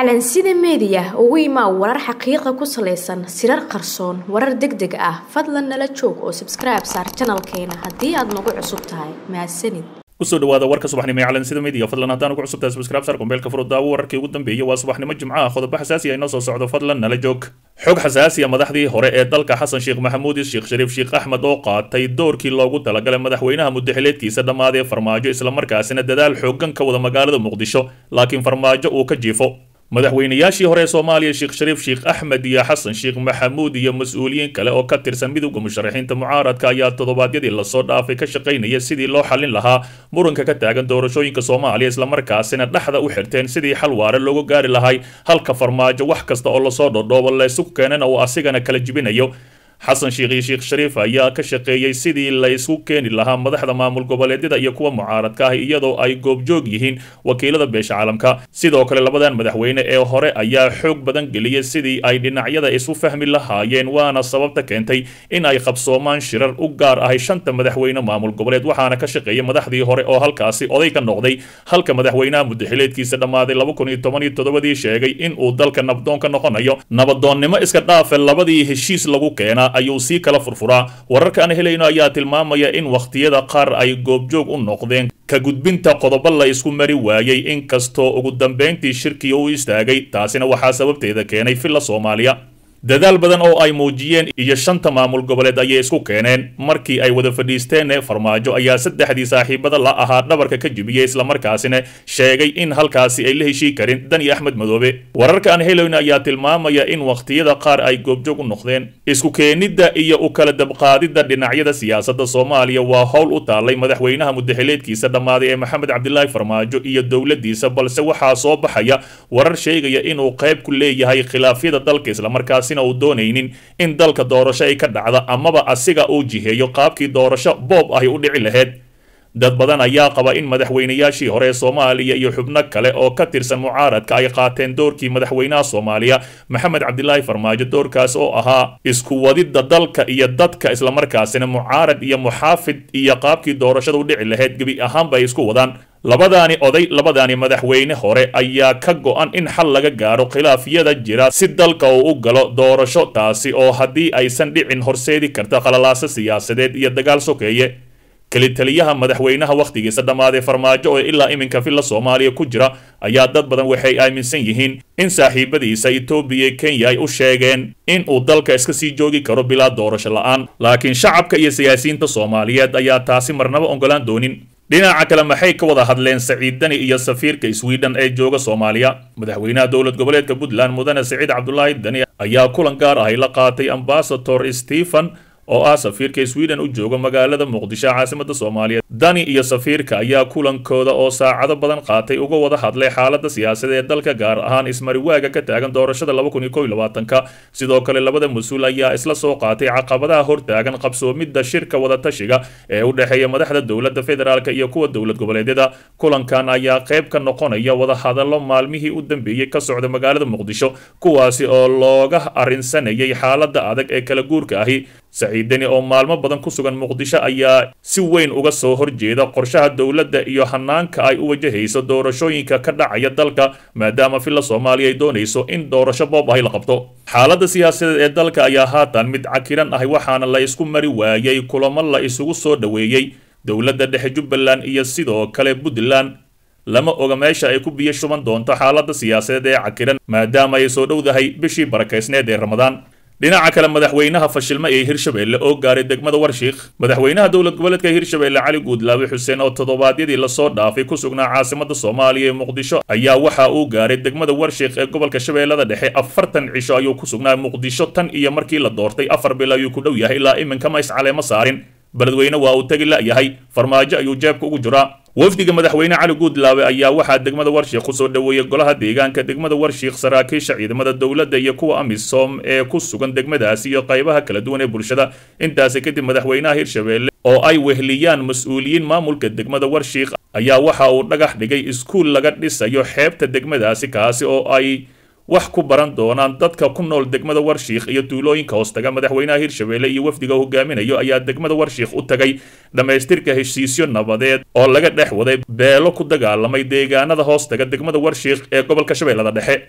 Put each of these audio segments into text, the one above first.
calansida meediya ugu imaa warar xaqiiqa ku salaysan sirar qarsoon warar deg deg ah fadlan nala joog oo sabskribe saar janalkeena haddii aad nagu cusub tahay mahadsanid kusoo dhawaada warka subaxnimo ee calansida media fadlan haddaan ugu cusubtahay subscribe sar kumbeelka furo daawo wararkii ugu dambeeyay waa subaxnimo jimcaha qodobo xasaasi ah inoo soo socdo fadlan nala joog xog xasaasi ah madaxdii hore ee dalka xasan sheekh maxamuud sheekh shariif sheekh axmed oo qaatay doorkii loogu talagalay madaxweynaha muddaxileedkiisa dhammaadee farmaajo islamarkaasina dadaal xooggan ka wada magaalada muqdisho laakiin farmaajo uu ka jiifo madaxweynayaashii hore ee soomaaliya sheekh shariif sheekh axmed iyo xasan sheekh maxamuud iyo mas-uuliyiin kale oo ka tirsan midowda musharaxiinta mucaaradka ayaa toddobaadyadii lasoo dhaafay ka shaqaynaya sidii loo xallin lahaa muranka ka taagan doorashooyinka soomaaliya islamarkaasina dhexda u xirteen sidii xal waare loogu gaari lahay halka farmaajo wax kasta oo lasoo dhodhoobo laysu keenana uu asigana kala jibinayo xasan sheekh iyo sheekh shariif ayaa ka shaqeeyey sidii la isku keeni lahaa madaxda maamul goboleedyada iyo kuwa mucaaradka ah iyadoo ay goobjoog yihiin wakiilada beesha caalamka sidoo kale labadan madaxweyne ee hore ayaa xoog badan geliyay sidii ay dhinacyada isu fahmi lahaayeen waana sababta keentay in ay qabsoomaan shirar u gaar ahay shanta madaxweyne maamul goboleed waxaana ka shaqeeyay madaxdii hore oo halkaasi oday ka noqday halka madaxweynaha muddaxileedkiisa dhammaaday laba kun iyo toban iyo toddobadii sheegay in uu dalka nabdoon ka noqonayo nabadoonnimo iska dhaafe labadii heshiis lagu keenaa ayuu sii kala furfuraa wararka aan helayno ayaa tilmaamaya in wakhtiyada qaar ay goobjoog u noqdeen ka gudbinta qodobo la isku mari waayey inkastoo ugu dambayntii shirkiga u istaagay taasina waxaa sababteeda keenay filla soomaaliya dadaal badan oo ay muujiyeen iyo shanta maamul goboleed ayay isku keeneen markii ay wada fadhiisteen farmaajo ayaa saddexdii saaxiibada la ahaa dhabarka ka jibiyey islamarkaasina sheegay in halkaasi ay la heshii karin dani axmed madoobe wararka aan heloyn ayaa tilmaamaya in wakhtiyada qaar ay goobjoog u noqdeen isku keenidda iyo u kala dabqaadidda dhinacyada siyaasadda soomaaliya waa howl u taallay madaxweynaha muddaxileedkiisa dhammaaday ee maxamed cabdilaahi farmaajo iyo dowladdiisa balse waxaa soo baxaya warar sheegaya inuu qayb ku leeyahay khilaafyada dalka islamarkaasi uu doonaynin in dalka doorasho ay ka dhacda amaba asiga uu jiheeyo qaabkii doorasho boob ahy u dhici lahayd dad badan ayaa qaba in madaxweynayaashii hore ee soomaaliya iyo xubno kale oo ka tirsan mucaaradka ay qaateen doorkii madaxweynaha soomaaliya maxamed cabdilaahi farmaajo doorkaas oo ahaa isku wadidda dalka iyo dadka islamarkaasina mucaarad iyo muxaafid iyo qaabkii doorashada u dhici lahayd gebi ahaanba ay isku wadaan labadaani oday labadaani madaxweyne hore ayaa ka go-an in xal laga gaaro khilaafyada jira si dalka uu u galo doorasho taasi oo haddii aysan dhicin horseedi karta qalalaaso siyaasadeed iyo dagaal sokeeye kelitaliyaha madaxweynaha wakhtigiisa dhammaaday farmaajo oo ilaa iminka filla soomaaliya ku jira ayaa dad badan waxay aaminsan yihiin in saaxiibadiisa etoobiya kenya ay u sheegeen in uu dalka iska sii joogi karo bilaa doorasho la-aan laakiin shacabka iyo siyaasiyiinta soomaaliyeed ayaa taasi marnaba ogolaan doonin dhinaca kale maxay ka wada hadleen saciid dani iyo safiirka sweden ee jooga soomaaliya madaxweynaha dowlad goboleedka puntland mudane saciid cabdulaahi dani ayaa kulan gaar ahay la qaatay ambasador stephen oo ah safiirka sweden u jooga magaalada muqdisho caasimada soomaaliya dani iyo safiirka ayaa kulankooda oo saacado badan qaatay uga wada hadlay xaalada siyaasadda ee dalka gaar ahaan ismariwaaga ka taagan doorashada laba kun iyo kow iyo labaatanka sidoo kale labada mas-uul ayaa isla soo qaatay caqabadaha hortaagan qabsoomidda shirka wadatashiga ee u dhexeeya madaxda dowladda federaalk iyo kuwa dowlad goboleedyada kulankan ayaa qayb ka noqonaya wadahadallo maalmihii u dambeeyey ka socda magaalada muqdisho kuwaasi oo looga arrinsanayay xaalada adag ee kala guurka ahi saciidani oo maalmo badan ku sugan muqdisho ayaa si weyn uga soo horjeeda qorshaha dowladda iyo hanaanka ay u wajahayso doorashooyinka ka dhacaya dalka maadaama filla soomaaliya ay doonayso in doorasho boob ahy la qabto xaaladda siyaasadeed ee dalka ayaa haatan mid cakiran ahay waxaana la isku mari waayey kulamo la isugu soo dhoweeyey dowladda dhexe jubbaland iyo sidoo kale puntland lama oga meesha ay ku biyo shuban doonto xaaladda siyaasadeed ee cakiran maadaama ay soo dhowdahay bishii barakaysneed ee ramadaan dhinaca kale madaxweynaha fashilma ee hirshabeelle oo gaaray degmada warshiikh madaxweynaha dowlad goboleedka hirshabeelle cali guudlaawe xuseen oo toddobaadyadii lasoo dhaafay ku sugnaa caasimada soomaaliya ee muqdisho ayaa waxa uu gaaray degmada warshiikh ee gobolka shabeellada dhexe afartan cisho ayuu ku sugnaa muqdisho tan iyo markii la doortay afar bil ayuu ku dhow yahay ilaa iminka ma iscaleemo saarin beledweyne waa uu tegi la-yahay farmaajo ayuu jeebka ugu jiraa wafdiga madaxweyne cali guudlaawe ayaa waxaa degmada warshiikh kusoo dhoweeyey golaha deegaanka degmada warshiikh saraakiisha ciidamada dowladda iyo kuwa amisom ee ku sugan degmadaasi iyo qaybaha kala duwan ee bulshada intaasi kadib madaxweynaha hirshabeelle oo ay wehliyaan mas-uuliyiin maamulka degmada warshiikh ayaa waxa uu dhagax dhigay iskuul laga dhisayo xeebta degmadaasi kaasi oo ay wax ku baran doonaan dadka ku nool degmada warshiikh iyo tuulooyinka hoostaga madaxweynaha hirshabeelle iyo wafdiga hogaaminayo ayaa degmada warshiikh u tagay dhammaystirka heshiisyo nabadeed oo laga dhex waday beelo ku dagaalamay deegaanada hoostaga degmada warshiikh ee gobolka shabeellada dhexe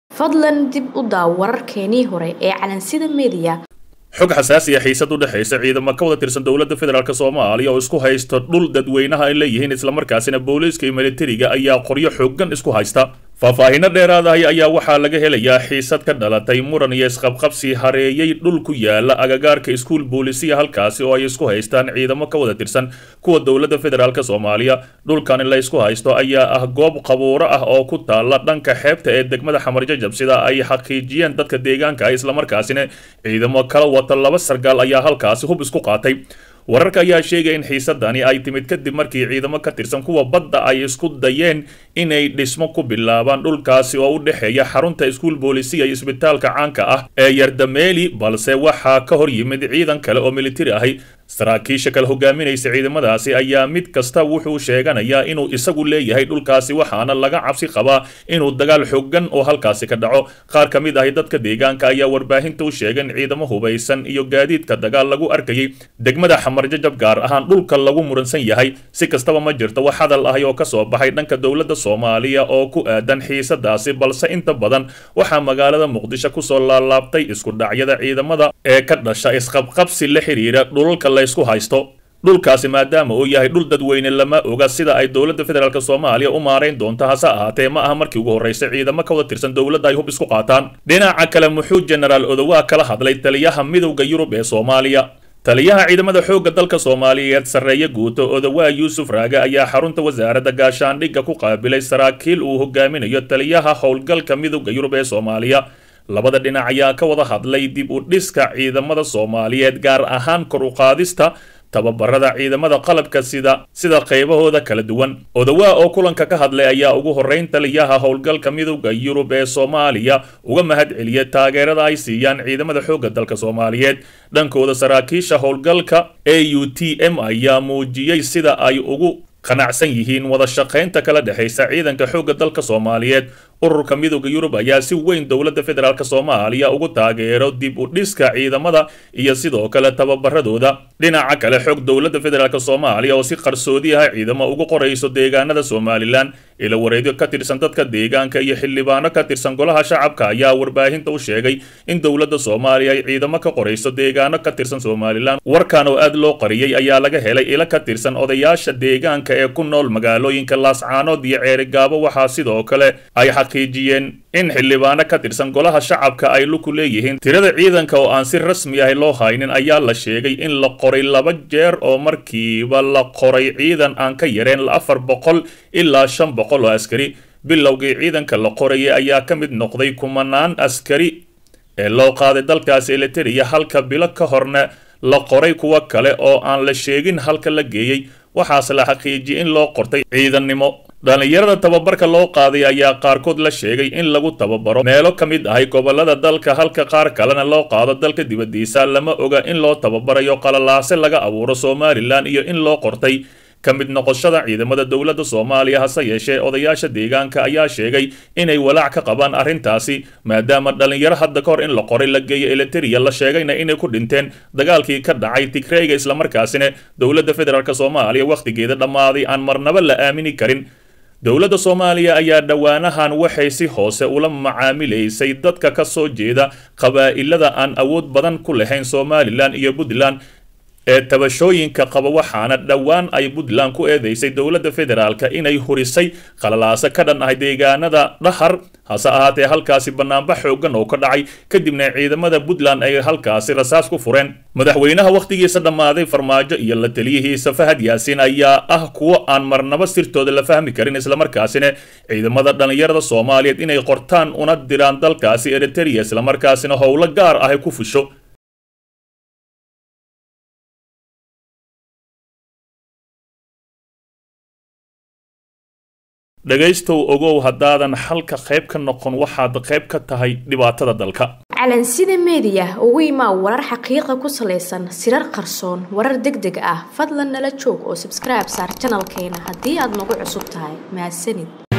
fadlan dib u daaw wararkeenii hore ee calansida meediya xog xasaasiya xiisad u dhexaysa ciidamo ka wada tirsan dowladda federaalk soomaaliya oo isku haysta dhul dadweynaha ay leeyihiin islamarkaasina booliiska iyo militariga ayaa qoryo xoogan isku haysta faahfaahinno dheeraadahay ayaa waxaa laga helayaa xiisad ka dhalatay muran iyo isqabqabsi hareeyey dhul ku yaala agagaarka iskuul boolisiya halkaasi oo ay isku haystaan ciidamo ka wada tirsan kuwa dowladda federaalk soomaaliya dhulkani la ysku haysto ayaa ah goob qabuuro ah oo ku taala dhanka xeebta ee degmada xamarjajab sida ay xaqiijiyeen dadka deegaanka ah islamarkaasina ciidamo kala wata laba sargaal ayaa halkaasi hub isku qaatay wararka ayaa sheegaya in xiisadani ay timid kadib markii ciidamo ka tirsan kuwa badda ay isku dayeen inay dhismo ku bilaabaan dhulkaasi oo u dhexeeya xarunta iskuul boolisiya iyo isbitaalka caanka ah ee yardameeli balse waxaa ka hor yimid ciidan kale oo militari ahi saraakiisha kale hogaaminaysa ciidamadaasi ayaa mid kasta wuxuu sheeganayaa inuu isagu leeyahay dhulkaasi waxaana laga cabsi qabaa inuu dagaal xooggan oo halkaasi ka dhaco qaar ka mid ahi dadka deegaanka ayaa warbaahinta u sheegay in ciidamo hubaysan iyo gaadiidka dagaal lagu arkayay degmada xamarjajab gaar ahaan dhulka lagu muransan yahay si kastaba ma jirto wax hadal ahi oo kasoo baxay dhanka dowladda soomaaliya oo ku aadan xiisadaasi balse inta badan waxaa magaalada muqdisho kusoo laalaabtay isku dhacyada ciidamada ee ka dhasha isqabqabsi la xiriira dhulalka la isku haysto dhulkaasi maadaama uu yahay dhul dadweyne lama oga sida ay dowladda federaalk soomaaliya u maarayn doonto hase ahaatee ma aha markii ugu horraysay ciidamo ka wada tirsan dowladda ay hub isku qaataan dhinaca kale muxuu jenaraal odowaa kala hadlay taliyaha midowda yurub ee soomaaliya taliyaha ciidamada xoogga dalka soomaaliyeed sarreeye guuto odowaa yuusuf raage ayaa xarunta wasaaradda gaashaandhigga ku qaabilay saraakiil uu hogaaminayo taliyaha howlgalka midowda yurub ee soomaaliya labada dhinac ayaa ka wada hadlay dib u dhiska ciidamada soomaaliyeed gaar ahaan kor u qaadista tababarada ciidamada qalabka sida sida qaybahooda kala duwan odowaa oo kulanka ka hadlay ayaa ugu horrayn taliyaha howlgalka midowda yurub ee soomaaliya uga mahad celiyay taageerada ay siiyaan ciidamada xoogga dalka soomaaliyeed dhankooda saraakiisha howlgalka a u t m ayaa muujiyey sida ay ugu qanacsan yihiin wada shaqaynta kala dhexaysa ciidanka xoogga dalka soomaaliyeed ururka midowda yurub ayaa si weyn dowladda federaalk soomaaliya ugu taageero dib u dhiska ciidamada iyo sidoo kale tababaradooda dhinaca kale xog dowladda federaalk soomaaliya oo si qarsoodi ah ciidamo ugu qorayso deegaanada somalilan ila wareedyo ka tirsan dadka deegaanka iyo xildhibaano ka tirsan golaha shacabka ayaa warbaahinta u sheegay in dowladda soomaaliya ay ciidamo ka qorayso deegaano ka tirsan somalilan warkan oo aad loo qariyey ayaa laga helay ila ka tirsan odayaasha deegaanka ee ku nool magaalooyinka laascaanood iyo ceerigaabo waxaa sidoo kale ay xaqiijiyeen in xildhibaano ka tirsan golaha shacabka ay luku leeyihiin tirada ciidanka oo aan si rasmi ah loo haynin ayaa la sheegay in la qoray laba jeer oo markiiba la qoray ciidan aan ka yareen afar boqol ilaa shan boqol oo askari bilowgii ciidanka la qorayay ayaa ka mid noqday kumanaan askari ee loo qaaday dalkaasi eliteria halka bilo ka horna la qoray kuwo kale oo aan la sheegin halka la geeyey waxaase la xaqiijiyey in loo qortay ciidannimo dhallinyarada tababarka loo qaaday ayaa qaarkood la sheegay in lagu tababaro meelo ka mid ahay gobollada dalka halka qaar kalena loo qaado dalka dibaddiisa lama oga in loo tababarayo qalalaase laga abuuro somalilan iyo in loo qortay ka mid noqoshada ciidamada dowladda soomaaliya hase yeeshee odayaasha deegaanka ayaa sheegay inay walaac ka qabaan arrintaasi maadaama dhallinyaro hadda ka hor in la qoray la geeyo eliteria la sheegayna inay ku dhinteen dagaalkii ka dhacay tigreyga islamarkaasina dowladda federaalk soomaaliya wakhtigeeda dhammaaday aan marnaba la aamini karin dowladda soomaaliya ayaa dhowaanahan waxay si hoose ula macaamilaysay dadka ka soo jeeda qabaa'ilada aan awood badan ku lahayn somalilan iyo puntland ee tabashooyinka qaba waxaana dhowaan ay puntland ku eedeysay dowladda federaalka inay hurisay qalalaase ka dhan ah deegaanada dhahar hase ahaatee halkaasi banaanbax xoogan oo ka dhacay kadibna ciidamada puntland ay halkaasi rasaas ku fureen madaxweynaha wakhtigiisa dhammaaday farmaajo iyo la taliyihiisa fahad yaasiin ayaa ah kuwo aan marnaba sirtooda la fahmi karin islamarkaasina ciidamada dhallinyarada soomaaliyeed inay qortaan una diraan dalkaasi eriteria islamarkaasina howlo gaar ah ku fusho dhegaystow ogow haddaadan xalka qayb ka noqon waxaad qayb ka tahay dhibaatada dalka calansida meediya ugu imaa warar xaqiiqa ku salaysan sirar qarsoon warar deg deg ah fadlan nala joog oo sabskribe saar janalkeena haddii aad nagu cusub tahay mahadsanid